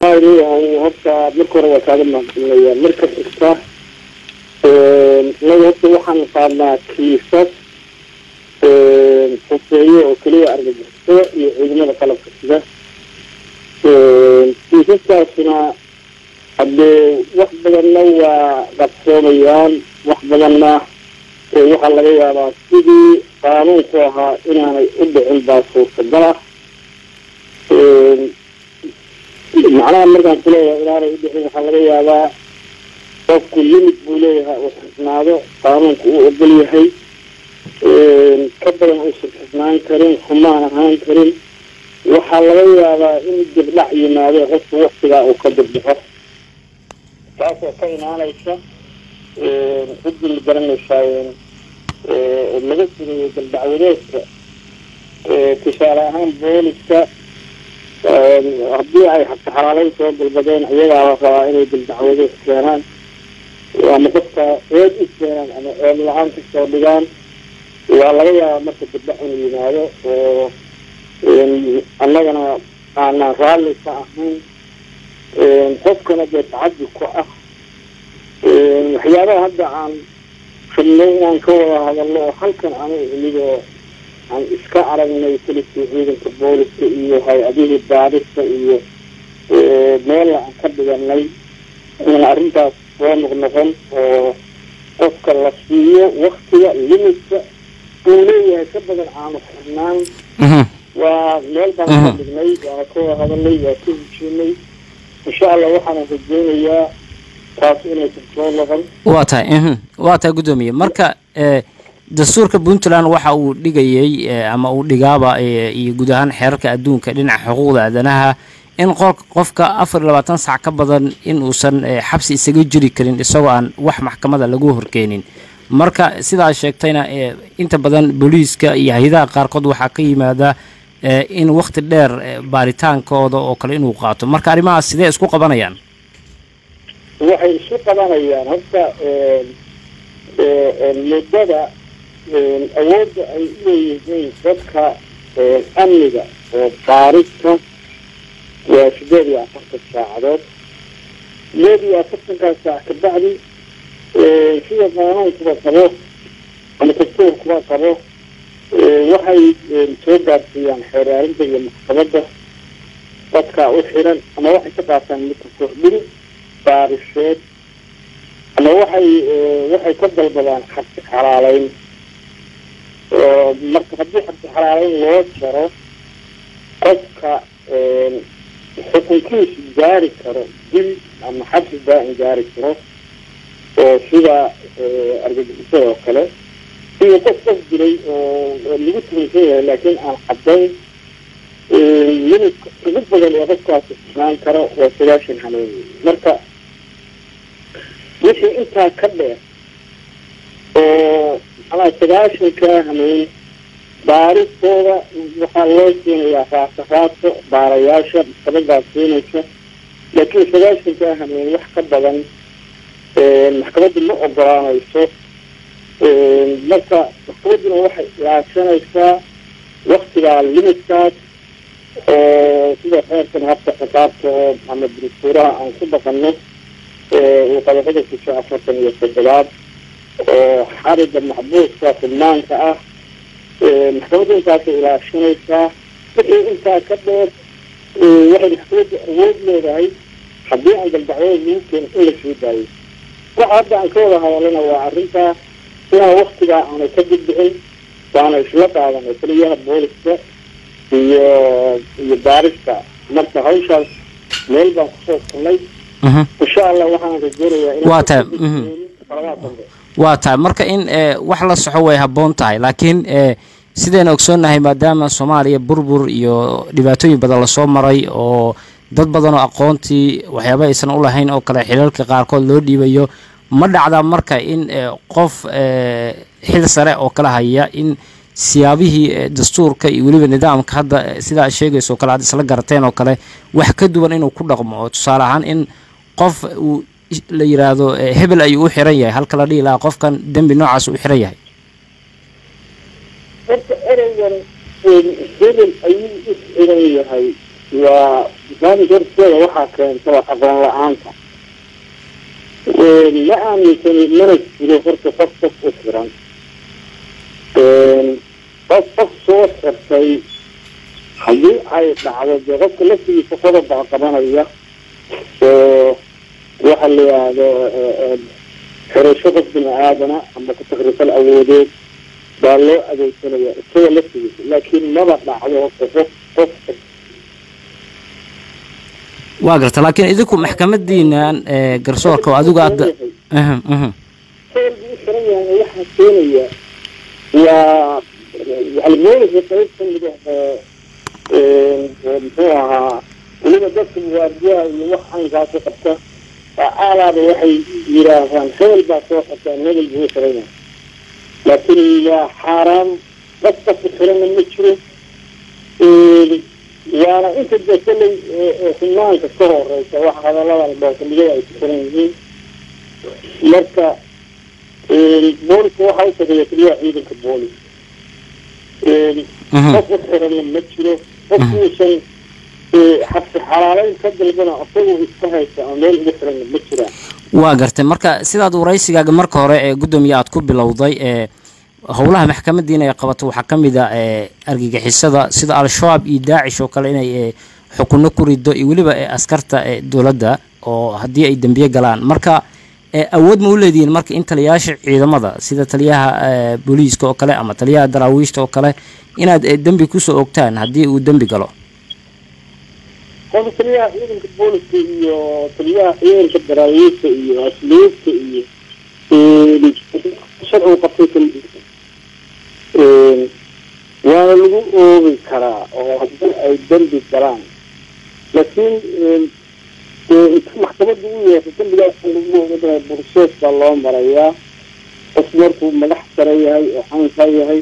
horta marka hore waa kaaga mahadcelinaya marka xigta inaga horta waxaan qaadnaa kiisas xuseeye oo keliya argagixisada iyo ciidamada qalabka sida kiisaskaasina haddee wax badanna waa qabsoomayaan wax badanna waxaa laga yaabaa sidii qaanuunku ahaa inaanay u dhicin baa suurtagal ah macnaha markaan ku leeyahay inaanay u dhicin waxaa laga yaabaa qofku limid buu leeyahay uu xisnaado qaanuunku uu ogol yahay ka badan uusan xisnaan karin xumaan ahaan karin waxaa laga yaabaa in dibdhac yimaado qofku waktigaa uu ka dibdhaxo taasoo ka imaanaysa ciddii ma garanaysaa laga sugayo daldacwadeedka tusaale ahaan booliska haddii ay xabtaxalaaleyn soo dalbadeen iyagaa la rabaa inay daldacwadeed keenaan ama qofka eed u keenaan ama eed la-aan kasoo dhigaan waa laga yaabaa marka dibdhac inuu yimaado oo annagana aanaan raalli ka ahayn qofkana dee tacaddi ku ah waxyaabaha hadda aan rabnay inaan ka wada hadalno oo halkan aanu imid oo aan iska aragnay keliskii ciidanka booliska iyo hay-adihii baadhista iyo meella aan ka dhiganay in arrintaas soo noqnoqon oo qofka la siiyo waktiga limidka uu leeyahay ka badan aanu xirnaan waa meel baan ka dhignay waana ka wada hadalnay waa ka heshiinay insha allah waxaana rajeynayaa taas inaysan soo noqon waa tahay waa tahay guddoomiye marka dastuurka puntland waxa uu dhigayey ama uu dhigaaba iyo guud ahaan xeerarka adduunka dhinaca xuquuqda aadanaha in qofka afar iyo labaatan sac ka badan in uusan xabsi isaga jiri karin isagoo aan wax maxkamada lagu horkeenin marka sidaa sheegtayna inta badan booliiska iyo hay-adaha qaarkood waxaa ka yimaada in wakti dheer baaritaankooda oo kale inuu qaato marka arrimahaas sidee isku qabanayaan waxay isu qabanayaan horta muddada awoodda ay u leeyihiin dadka amniga oo baarista waa sideed iyo afartan saacadood sideed iyo afartankaas saac ka bacdi sida qaanuunkuba qabo ama dastuurkuba qabo waxay soo gaarsiiyaan xeeraarinta iyo maxkamadda dadka u xiran ama waxay ka qaataan midka kordhin baariseed ama waxay waxay ka dalbadaan xabsi xalaaleyn marka haddii xabsi xalaaleyn loo jaro qofka xukunkiisu gaari karo dil ama xabsi daa-in gaari karo oo sida argagixisada oo kale iyo qof qof dilay oo lagu tumaysan yahay laakiin aan caddayn limidka ugu badan ee qofkaasi xusnaan karo waa sagaashan haneyn marka wixii intaa ka dheer oo maxaa sagaashankaa haneyn baaristooda waxaa loo siinayaa raaso raaso baarayaasha maxkamadaas siinaysa laakiin sagaashankaa haneyn wax ka badan maxkamaddu ma ogolaanayso marka maxkamadduna waxay ilaashanaysaa waktigaa limidkaas oo sida xeerkan habka xisaabta oo ama direktuuraha aan ku dhaqanno uu qodobada kusho afartan iyo toddobaad oo xariga maxbuuska fidnaanka ah maxkamadda intaasay ilaashanaysaa wixii intaa ka dheer waxay maxkamadda awood leedahay haddii aan daldacwada lagu keeno in la soo daayo waxa hadda aan ka wada hadalana waa arrintaa inaan waktigaa aanay ka dibdicin waana isla qaadanay taliyaha booliska iyo iyo baarista marka hawshaas meel baan kusoo kulnay insha allah waxaan rajeynayaa waa tahay waa tahay marka in wax la soxo way habboon tahay laakiin sidayna ogsoonnahay maadaama soomaaliya burbur iyo dhibaatooyin badan lasoo maray oo dad badan oo aqoontii waxyaaba aysan u lahayn oo kale xilalka qaarkood loo dhiibayo ma dhacda marka in qof xil sare oo kala haya in siyaabihii dastuurka iyo weliba nidaamka hadda sidaa sheegayso o kale aad isla garateen oo kale wax ka duwan inuu ku dhaqmo oo tusaale ahaan in qof uu la yiraahdo hebel ayuu u xiran yahay halka la dhihi lahaa qofkan dembi noocaas u xiran yahay horta ereygan hebel ayuu u xiran yahay waa barnaamij horteeda waxaa keenta waa aqoon la-aanta ma aaminsani mana jiro horta qof qof u xiran qof qof soo xirtay haddii ay dhacdo dee qofka laftigiisa qodob baa qabanaya oo waxa la yidhaahdo xirasho qof bini aadana ama ku-takrifal awoodeed baa loo adeegsanaya isaga laftigiisa laakiin maba dhacdo qof qof waa garta laakiin idinku maxkamadiinan garsoorka oo adigu hadda hebel buu u xiran yahay waxaa keenaya waa waxalmoolisa qayb ka mid ah muxuu ahaa weliba dadka muwaadiyaha iyo wax caynkaasi qabta aalaaba waxay yidhaahdaan hebel baa soo qabtaan hebel buu u xiran yahay laakiin waa xaaraan qof qof u xirana ma jiro waana inta dee kolley xubnaanka ka horeysa wax hadaladan boosamiyada ay ku xiran yihiin marka booliska waxaa u sareeya keliya ciidanka boolis qof u xirana ma jiro qofkuusan xabsi xalaaleyn ka dalbana asagoo iska haysta ama meel ugu xirana ma jiraan waa gartay marka sidaad waraysigaaga marka hore ee guddoomiye aad ku bilowday ee howlaha maxkamadiina ay qabato waxaa ka mid a argagixisada sida al-shabaab iyo daacish oo kale inay xukuno ku rido iyo weliba askarta dowladda oo haddii ay dembiye galaan marka awood ma u leedihiin marka in taliyayaasha ciidamada sida taliyaha booliiska oo kale ama taliyaha daraawiishta oo kale inaad dembi kusoo ogtaan haddii uu dembi galo qofka taliyaha ciidanka booliska iyo taliyaha ciidanka daraawiishta iyo asluubta iyo sharcigu qabtay waana lagu oogi karaa oo haddii ay dembi galaan laakiin inta maxkamadda u yeerta dembigaas lagu oogaa bursees baa loo marayaa qof markuu madax sare yahay oo xaankaa yahay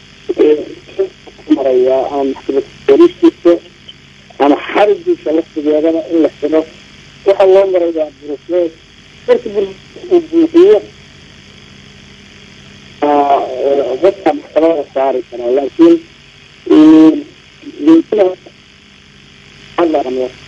marayaa ama maxkamad booliiskiisa ama xarigiisa laftigeedana in la xiro waxaa loo marayaa bursees marka bursees uu buuxiyo dadka maxkamada saari karaa laakiin